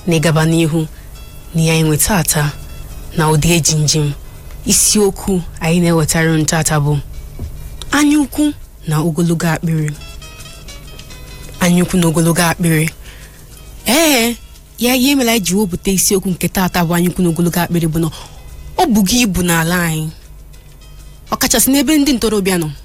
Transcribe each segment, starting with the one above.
na ịgaba n'ihu na ya enwe tata na ụdị eji njem isiokwu anyị na-ewetara unu tata bụ anyaukwu na ogologo akpịrị anyaukwu na ogologo akpịrị ee ya ihe mere anyị ji wepụta isiokwu nke tata bụ anyaukwu na ogologo akpịrị bụ na ọ bụgo ibu n'ala anyị ọkachasị n'ebe ndị ntorobịa nọ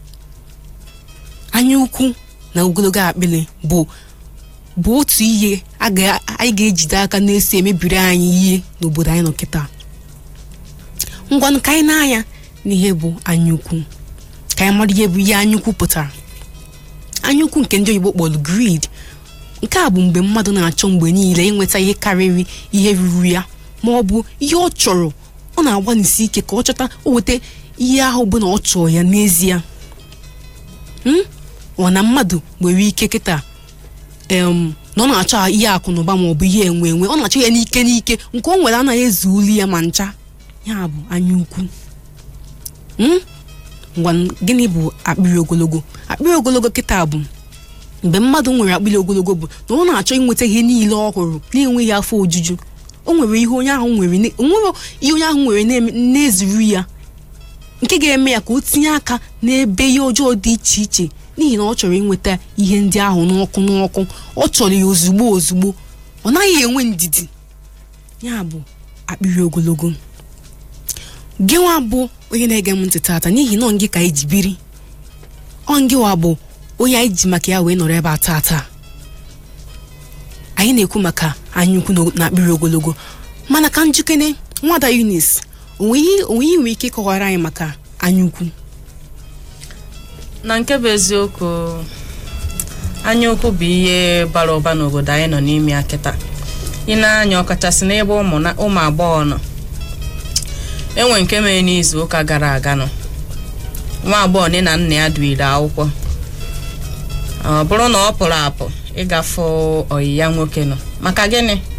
anyaukwu na ogologo akpịrị bụ bụ otu ihe a ga- anyị ga-ejide aka na-esi emebiri anyị ihe n'obodo anyị nọ kịta ngwanụ ka anyị na-anya n'ihe bụ anyaukwu ka anyị mara ihe bụ ihe anyaukwu pụtara anyaukwu nke ndị oyibo kpọrọ greed nke a bụ mgbe mmadụ na-achọ mgbe niile inweta ihe karịrị ihe ruru ya ma ọ bụ ihe ọ chọrọ ọ na-agbanisi ike ka ọ chọta o weta ihe ahụ bụ na ọ chọrọ ya n'ezie Hmm? ọ na mmadụ nwere ike kịta em, na ọ na-achọ ihe akụ na ụba ma ọ bụ ihe enwe enwe ọ na-achọ ya n'ike n'ike nke o nwere anaghị ezu olu ya ma ncha ya bụ anyaukwu Hmm? ngwa gịnị bụ akpịrị ogologo akpịrị ogologo kịta bụ mgbe mmadụ nwere akpịrị ogologo bụ na ọ na-achọ inweta ihe niile ọ hụrụ na-enweghị afọ ojuju o nwere ihe onye ahụ nwere ne- o nwere ihe onye ahụ nwere na-eme- na-ezuru ya nke ga-eme ya ka o tinye aka n'ebe ihe ọjọọ dị iche iche n'ihi na ọ chọrọ inweta ihe ndị ahụ n'ọkụ n'ọkụ ọ chọrọ ya ozugbo ozugbo ọ naghị enwe ndidi ya bụ akpịrị ogologo gị nwa bụ onye na-ege m ntị tata n'ihi na ọ gị ka eji biri ọ ngịwa bụ onye anyị ji maka ya wee nọrọ ebe a tata anyị na-ekwu maka anyaukwu na- na akpịrị ogologo mana ka njikere nwada Eunice onwe ihe onwe ihe nwere ike ịkọwara anyị maka anyaukwu na nke bụ eziokwu anyaukwu bụ ihe bara ụba n'obodo anyị nọ n'ime ya kịta ị na-anya ọkachasị n'ebe ụmụ na- ụmụ agbọghọ nọ enwe nke mere n'izu ụka gara aga nọ nwa agbọghọ nne na nna ya duire akwụkwọ ọ bụrụ na ọ pụrụ apụ ịgafe ọyị ya nwoke nọ maka gịnị